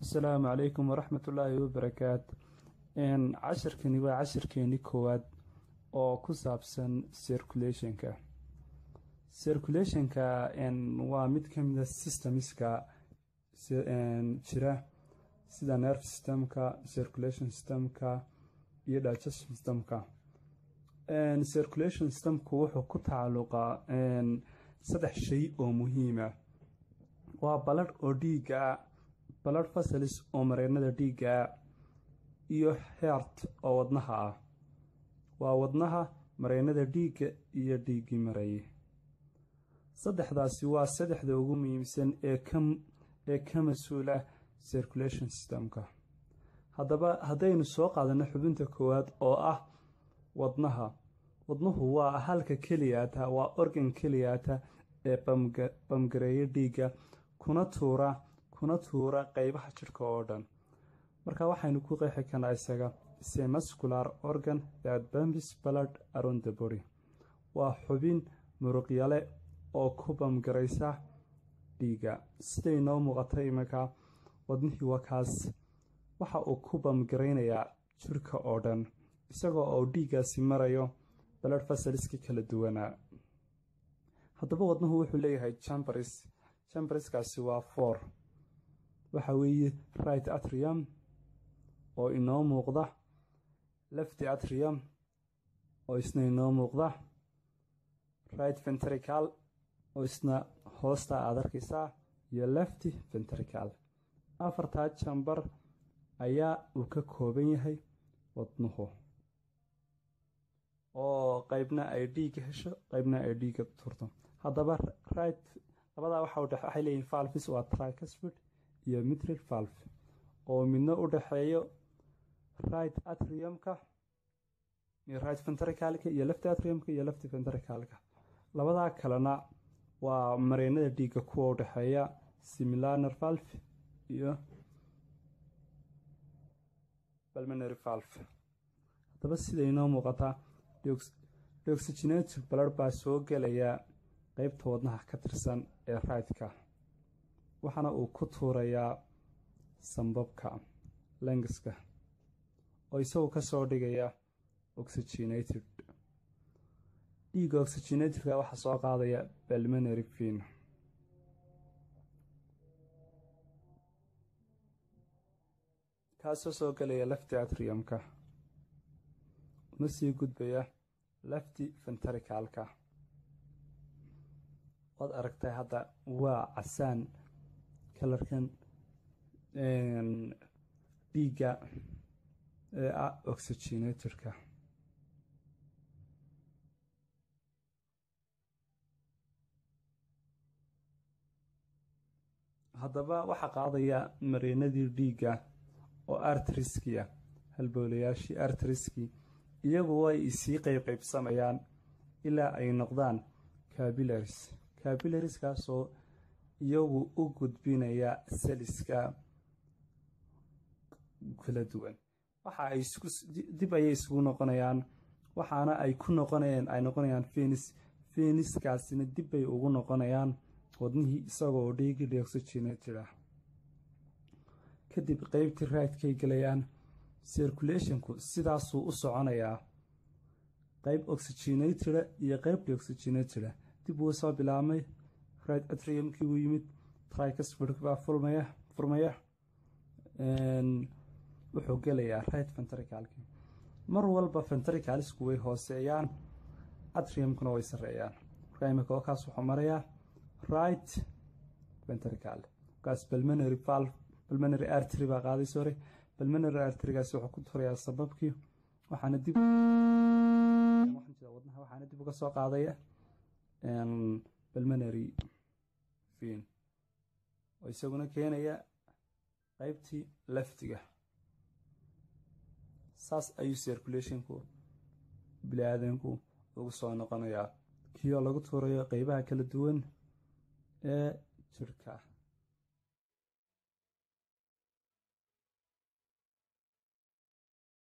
asalaamu calaykum waraxmat ullaahi wabarakaat cashirkani waa cashirkeenii koowaad oo ku saabsan circulationka circulationka waa mid ka mida systemska jira sida nerve systemka circulation systemka iyo digestion systemka circulation systemku wuxuu ku tacalluqaa saddex shay oo muhiima waa baladh oo dhiiga balad fasalis oo mareennada dhiigga iyo heert oo wadnaha ah waa wadnaha mareennada dhiigga iyo dhiiggii mareeye saddexdaasi waa saddexda ugu muhiimsan ee ka mas-uula circulation systemka haddaba haddaynu soo qaadanno xubinta koowaad oo ah wadnaha wadnuhu waa halka keliyaata waa organ keliyaata ee bamgareeya dhiigga kuna tuura kuna tuura qeybaha jidhka oo dhan marka waxaynu ku qeexi karnaa isaga se muscular organ that bambis blood around the body waa xubin muruqyale oo ku bamgaraysa dhiigga siday noo muuqata iminka wadnihii wakaas waxa uu ku bamgaraynayaa jidhka oo dhan isagoo oo dhiiggaasi marayo balad fasaliska kala duwanaa haddaba wadnuhu wuxuu leeyahay jambaris jambriskaasi waa four waxa weeye right atrium oo inoo muuqda lefty atrium oo isna inoo muuqda right ventrical oo isna hoosta aad arkaysaa iyo lefty ventrical afartaa jambar ayaa uu ka kooban yahay wadnuhu oo qeybna ay dhiigga hesho qeybna ay dhiigga turto haddaba right labadaa waxay leeyihin valvis waa tricasfid iyo mitral valve oo midna u dhexeeyo right atriumka iyo right ventricalka iyo lefty atriumka iyo lefty ventricalka labadaa kalena waa mareennada dhiigga kuwa u dhexeeya similaner valve iyo balmanary valve haddaba siday inoo muuqataa deoxygenated balad baa soo gelaya qeybta wadnaha ka tirsan ee raytka waxaana uu ku tuurayaa sambabka lengiska oo isagu ka soo dhigaya oxygenated dhiigga oxygenatedka waxaa soo qaadaya balmanary fin kaasoo soo gelaya lefty atriumka una sii gudbaya lefty ventricalka waad aragtay hadda waa casaan kalarkan dhiigga ee ah oxygenatorka haddaba waxaa qaadaya mareenadii dhiigga oo artriskiya halboolayaashii artriski iyagu way isii qeybqeybsamayaan ilaa ay noqdaan cabilaris cabilariskaasoo iyagu u gudbinaya saliska kala duwan waxa ay dib ayay isugu noqonayaan waxaana ay ku noqonayaan ay noqonayaan fenis feniskaasina dib bay ugu noqonayaan wadnihii isagoo dhiigi deoxygenated ah kadib qeybtii raadkay gelayaan circulationku sidaasuu u soconayaa qeyb oxygenateda iyo qeyb deoxygenateda dib uu soo bilaabmay right atriumkii uu yimid tricasfidk baa furmaya furmaya wuxuu gelayaa right ventricalki mar walba ventricalisku way hooseeyaan atriumkuna way sareeyaan markaa imika kaas wuxuu marayaa right ventrical markaas balmanary valve balmanary artery baa qaaday sore balmanary arterygaasi wuxuu ku turayaa sababkii waxaana dib wadnaha waxaana dib uga soo qaadaya balmanary fin oo isaguna keenaya qeybtii leftiga saas ayuu circulationku bili-aadanku ugu soo noqonayaa kioo lagu tuurayo qeybaha kala duwan ee jirhka